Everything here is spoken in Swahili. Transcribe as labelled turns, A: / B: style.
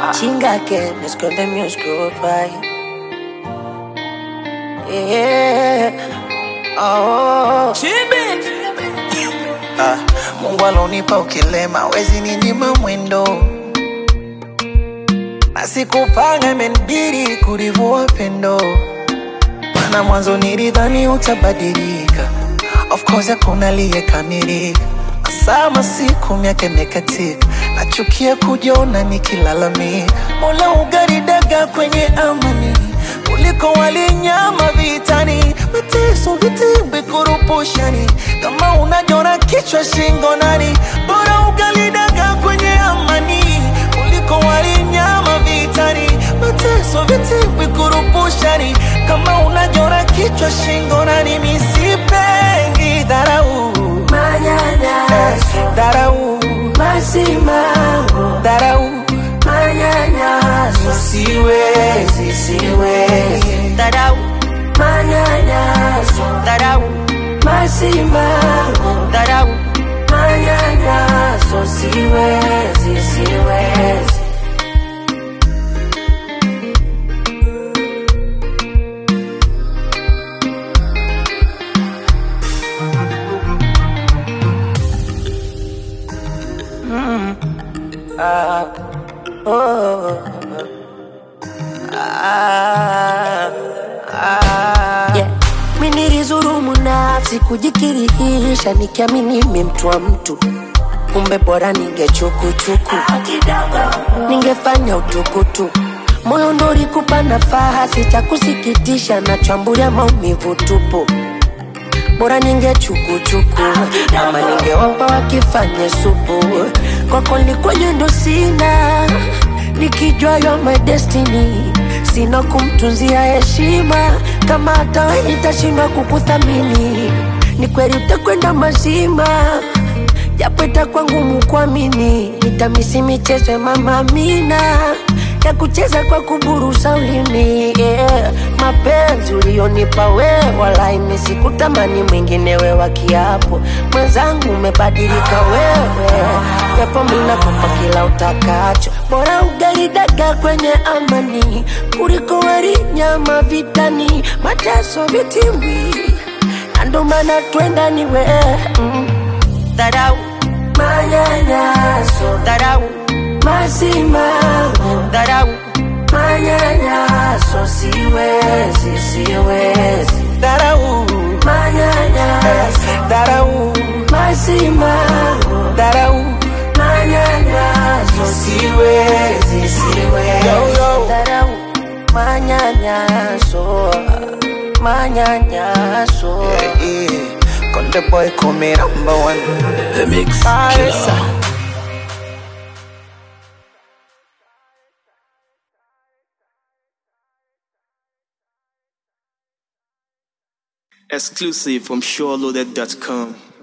A: Chinga que me esconde mi oscuro pai. Yeah. Oh.
B: Ah, Mungu alonipa ukilema, wezi ninyima mwendo, na sikupanga, imenibidi kulivua pendo, maana mwanzo nilidhani utabadilika. Of course hakuna aliyekamilika, sama siku miaka imekatika, nachukia kujiona nikilalamika. Mola ugaridaga kwenye amani kuliko walinyama vitani, mateso vitimbi kurupushani, kama unajona kichwa shingo nani, bora ugalidaga kwenye amani kuliko walinyama vitani, mateso vitimbi kurupushani, kama unajona kichwa shingo nani, misipengi dharau
A: Manyanyaso,
B: dharau
A: masimango,
B: dharau
A: manyanyaso,
B: siwezi siwezi
A: dharau, manyanyaso,
B: dharau
A: masimango,
B: dharau
A: manyanyaso, siwezi, siwezi. Yeah. Mi nilizurumu nafsi kujikirihisha nikiamini mi mtu wa mtu, kumbe bora ningechukuchuku, ningefanya utukutu moyo ndo ulikupa nafasi cha kusikitisha, nachambulia maumivu tupu bora ningechukuchuku ama ningewapa wakifanye supu kwako likwenye ndo sina nikijua yo my destiny sina kumtunzia heshima kama hata we nitashindwa kukuthamini ni kweli utakwenda mazima japo itakuwa ngumu kuamini nitamisi michezo ya mama Amina ya kucheza kwa kuburusa ulimi yeah. Mapenzi ulionipa we wala imesikutamani mwingine we wa kiapo mwenzangu, umebadilika wewe, japo mina kupa kila utakacho, bora ugali dagaa kwenye amani kuliko wali nyama vitani, mateso vitimbi, na ndo maana twenda ni we mm. Dharau manyanyaso, dharau masimango, dharau manyanyaso, siwezi, siwezi,
B: dharau
A: manyanyaso,
B: dharau
A: masimango,
B: dharau
A: manyanyaso,
B: siwezi siwezi yo, yo.
A: dharau manyanyaso, manyanyaso.
B: Yeah, yeah. Konde boy call me number one
C: The Mix
B: Ah,
C: Killer.
B: yes, sir.
C: Exclusive from SureLoaded.com.